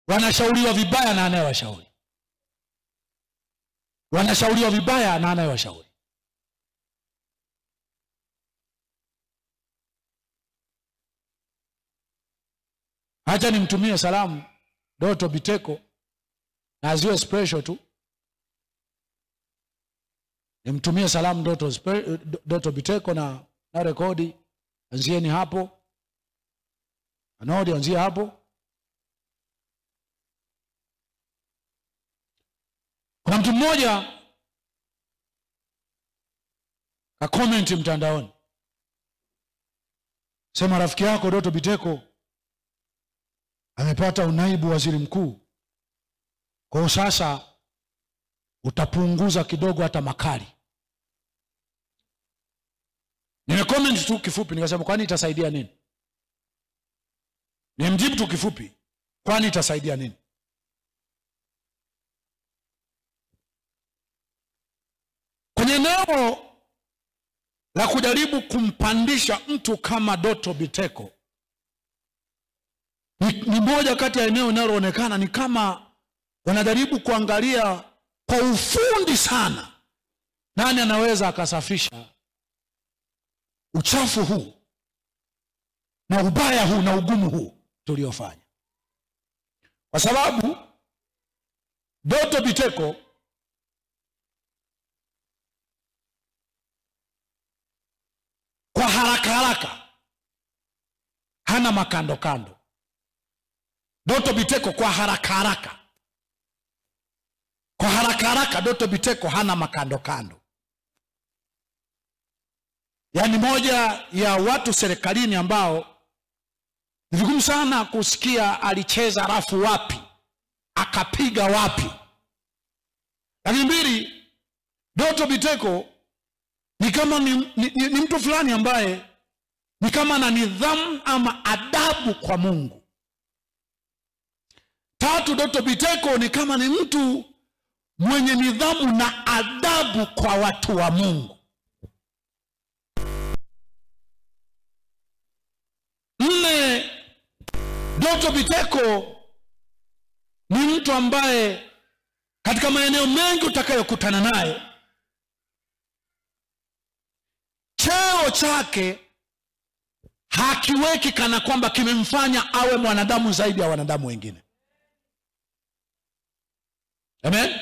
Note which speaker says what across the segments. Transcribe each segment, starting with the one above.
Speaker 1: wanashauriwa vibaya na anayewashauri wanashauriwa vibaya na anayewashauri hacha nimtumie salamu doto biteko na aziwe special tu nimtumie salamu doto, spe, doto biteko na, na rekodi anzieni hapo anodi anzie hapo kuna mtu mmoja kakomenti mtandaoni sema rafiki yako doto biteko amepata unaibu waziri mkuu kwa hiyo sasa utapunguza kidogo hata makali nimecomment tu kifupi nikasema kwani itasaidia nini nimjibu tu kifupi kwani itasaidia nini kwenye eneo la kujaribu kumpandisha mtu kama doto biteko ni, ni moja kati ya eneo linaloonekana ni kama wanajaribu kuangalia kwa ufundi sana nani anaweza akasafisha uchafu huu na ubaya huu na ugumu huu tuliofanya kwa sababu doto biteko kwa haraka haraka hana makando kando doto biteko kwa haraka haraka kwa haraka haraka doto biteko hana makando kando yaani moja ya watu serikalini ambao ni vigumu sana kusikia alicheza rafu wapi akapiga wapi lakini mbili doto biteko ni kama ni, ni, ni, ni mtu fulani ambaye ni kama na nidhamu ama adabu kwa mungu tatu doto biteko ni kama ni mtu mwenye nidhamu na adabu kwa watu wa mungu nne doto biteko ni mtu ambaye katika maeneo mengi utakayokutana naye cheo chake hakiweki kana kwamba kimemfanya awe mwanadamu zaidi ya wanadamu wengine amen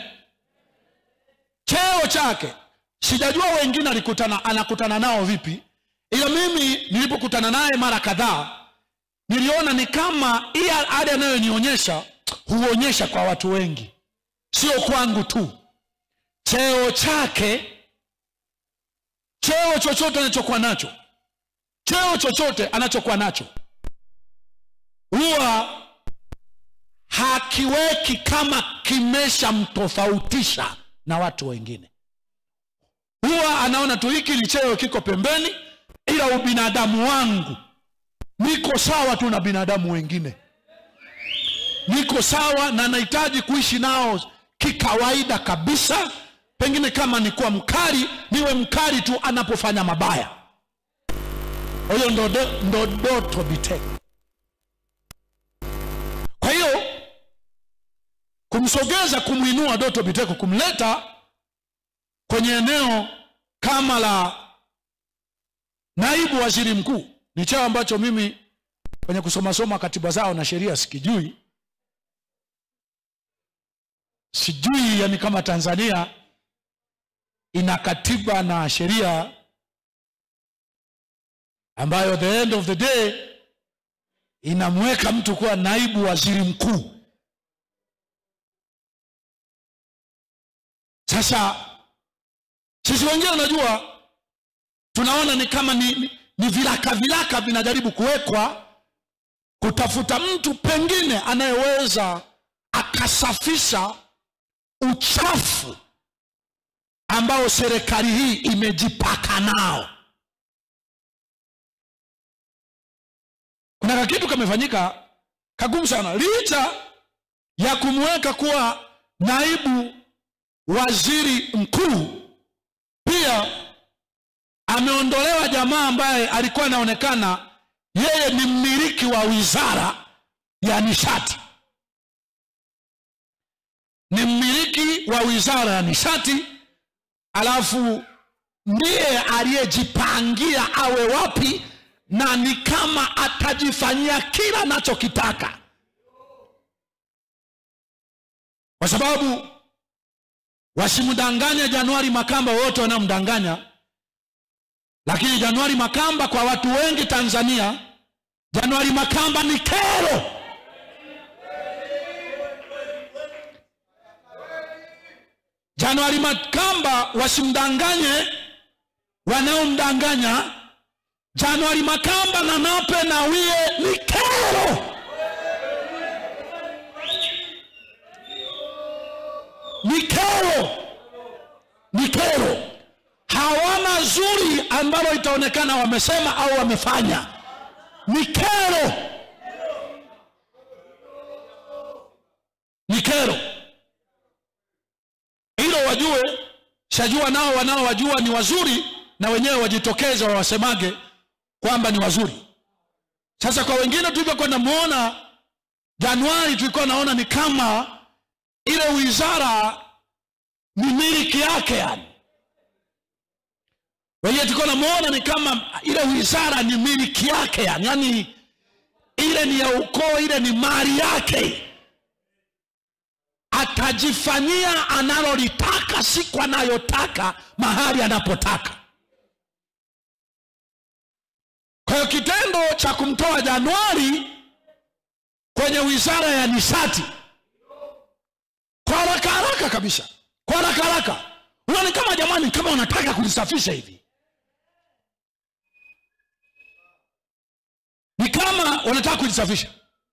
Speaker 1: cheo chake sijajua wengine alikutana anakutana nao vipi ila mimi nilipokutana naye mara kadhaa niliona ni kama hii hali anayonionyesha huonyesha kwa watu wengi sio kwangu tu cheo chake cheo chochote anachokuwa nacho cheo chochote anachokuwa nacho huwa hakiweki kama kimeshamtofautisha na watu wengine huwa anaona tu hiki ni cheo kiko pembeni ila ubinadamu wangu niko sawa tu na binadamu wengine niko sawa na nahitaji kuishi nao kikawaida kabisa pengine kama ni kuwa mkali niwe mkali tu anapofanya mabaya huyo ndo, ndo doto biteko kwa hiyo kumsogeza kumwinua doto biteko kumleta kwenye eneo kama la naibu waziri mkuu ni cheo ambacho mimi kwenye kusomasoma katiba zao na sheria sikijui sijui yani kama tanzania ina katiba na sheria ambayo the end of the day inamweka mtu kuwa naibu waziri mkuu sasa sisi wengine unajua tunaona ni kama ni, ni, ni vilaka vilaka vinajaribu kuwekwa kutafuta mtu pengine anayeweza akasafisha uchafu ambao serikali hii imejipaka nao kuna kakitu kamefanyika kagumu sana licha ya kumweka kuwa naibu waziri mkuu pia ameondolewa jamaa ambaye alikuwa anaonekana yeye ni mmiliki wa wizara ya nishati wa wizara ya nishati alafu ndiye aliyejipangia awe wapi na ni kama atajifanyia kila anachokitaka kwa sababu wasimdanganye januari makamba wote wanamdanganya lakini januari makamba kwa watu wengi tanzania januari makamba ni kero januari makamba wasimdanganye wanaomdanganya januari makamba na nape na wie ni kero ni kero ni kero hawana zuri ambalo itaonekana wamesema au wamefanya ni kero ni kero hilo wajue shajua nao wanaowajua ni wazuri na wenyewe wajitokeze wawasemage kwamba ni wazuri sasa kwa wengine tulivyokwenda muona januari tulikuwa naona ni kama ile wizara ni miliki yake yani wenyewe tulikuwa namuona ni kama ile wizara ni miliki yake yani yani ile ni ya ukoo ile ni mali yake atajifanyia analolitaka siku anayotaka mahali anapotaka kwa hiyo kitendo cha kumtoa januari kwenye wizara ya nishati kwa haraka haraka kabisa kwa haraka haraka unaoni kama jamani kama wanataka kulisafisha hivi ni kama wanataka kulisafisha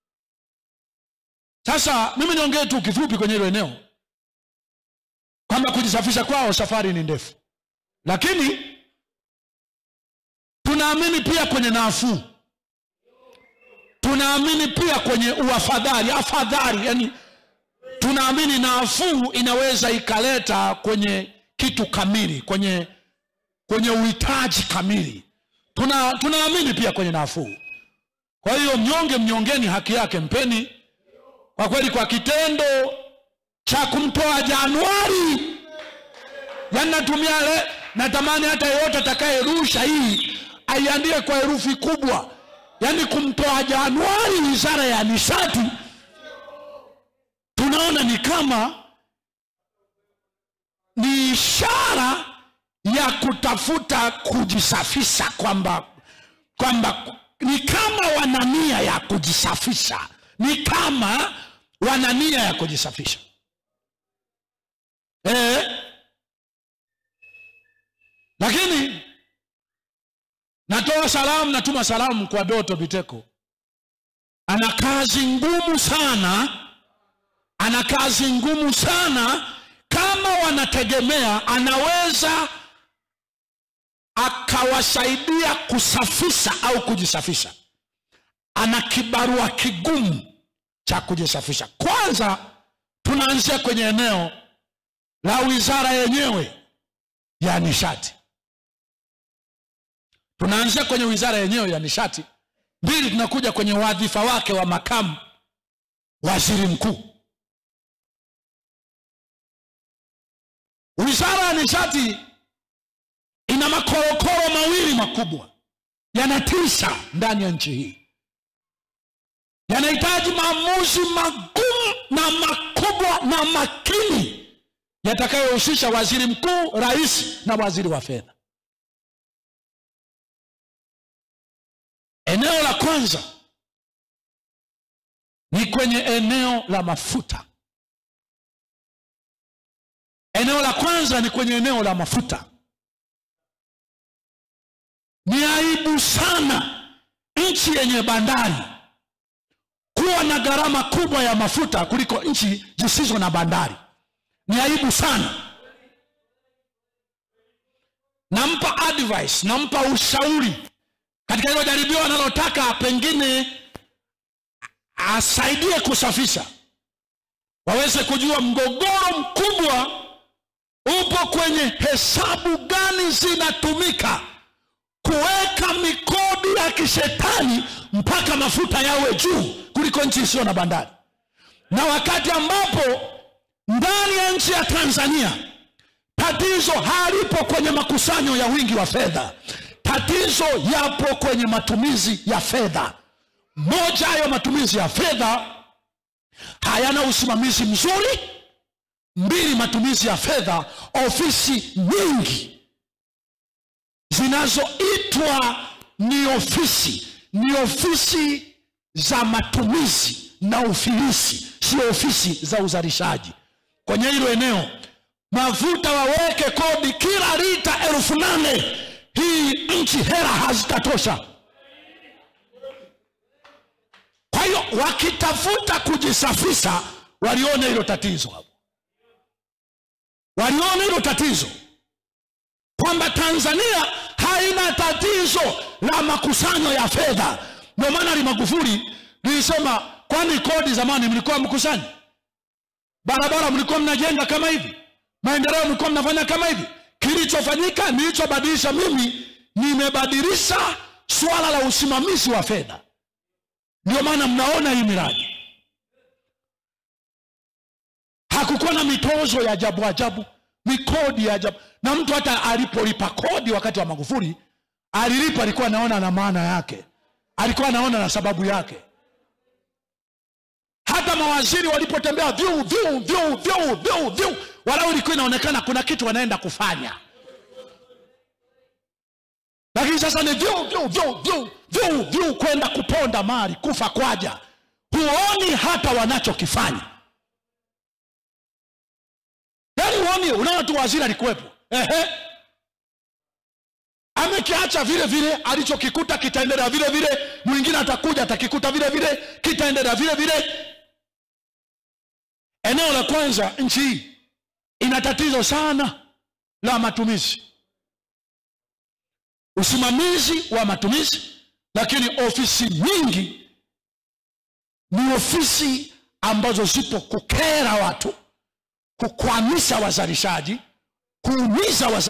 Speaker 1: sasa mimi niongee tu kifupi kwenye hilo eneo kwamba kujisafisha kwao safari ni ndefu lakini tunaamini pia kwenye nafuu tunaamini pia kwenye uafadhali afadhali yani tunaamini nafuu inaweza ikaleta kwenye kitu kamili kwenye kwenye uhitaji kamili tuna tunaamini pia kwenye nafuu kwa hiyo mnyonge mnyongeni haki yake mpeni kwa kweli kwa kitendo cha kumtoa januari yani natumia le natamani hata yeyote atakayerusha hii aiandike kwa herufi kubwa yaani kumtoa januari wizara ya nishati tunaona ni kama ni ishara ya kutafuta kujisafisha kwamba kwamba ni kama wana nia ya kujisafisha ni kama wana nia ya kujisafisha e, lakini natoa salamu natuma salamu kwa doto biteko ana kazi ngumu sana ana kazi ngumu sana kama wanategemea anaweza akawasaidia kusafisha au kujisafisha ana kibarua kigumu cha kujisafisha kwanza tunaanzia kwenye eneo la wizara yenyewe ya nishati tunaanzia kwenye wizara yenyewe ya nishati mbili tunakuja kwenye wadhifa wake wa makamu waziri mkuu wizara ya nishati ina makorokoro mawili makubwa yanatisha ndani ya nchi hii yanahitaji maamuzi magumu na makubwa na makini yatakayohusisha waziri mkuu rais na waziri wa fedha eneo la kwanza ni kwenye eneo la mafuta eneo la kwanza ni kwenye eneo la mafuta ni aibu sana nchi yenye bandari kuwa na gharama kubwa ya mafuta kuliko nchi zisizo na bandari ni aibu sana nampa advice nampa ushauri katika hilo jaribio analotaka pengine asaidie kusafisha waweze kujua mgogoro mkubwa upo kwenye hesabu gani zinatumika kuweka mikodi ya kishetani mpaka mafuta yawe juu kuliko nchi isiyo na bandari na wakati ambapo ndani ya nchi ya tanzania tatizo halipo kwenye makusanyo ya wingi wa fedha tatizo yapo kwenye matumizi ya fedha moja ya matumizi ya fedha hayana usimamizi mzuri mbili matumizi ya fedha ofisi nyingi zinazoitwa ni ofisi ni ofisi za matumizi na ufilisi sio ofisi za uzalishaji kwenye hilo eneo mafuta waweke kodi kila lita elfu nane hii nchi hela hazitatosha kwa hiyo wakitafuta kujisafisha walione hilo tatizo hapo waliona hilo tatizo kwamba tanzania haina tatizo la makusanyo ya fedha ndio maana limagufuli lilisema kwani kodi zamani mlikuwa mkusanyi barabara mlikuwa mnajenga kama hivi maendeleo mlikuwa mnafanya kama hivi kilichofanyika nilichobadilisha mimi nimebadilisha swala la usimamizi wa fedha ndio maana mnaona hii miradi hakukuwa na mitozo ya ajabu ajabu mikodi ya ajabu na mtu hata alipolipa kodi wakati wa magufuli alilipa alikuwa anaona na maana yake alikuwa anaona na sababu yake hata mawaziri walipotembea vyuu vyuu vyuu vyuu vyuu vyuu walau ilikuwa inaonekana kuna kitu wanaenda kufanya lakini sasa ni vyuu vyuu vyuu vyuu vyuu vyuu kwenda kuponda mali kufa kwaja huoni hata wanachokifanya yaani huoni unaona tu waziri alikuwepo ehe amekiacha vile vile alichokikuta kitaendelea vile vile mwingine atakuja atakikuta vile vile kitaendelea vile vile eneo la kwanza nchi hii ina tatizo sana la matumizi usimamizi wa matumizi lakini ofisi nyingi ni ofisi ambazo zipo kukera watu kukwamisha wazalishaji kuumiza wazalishaji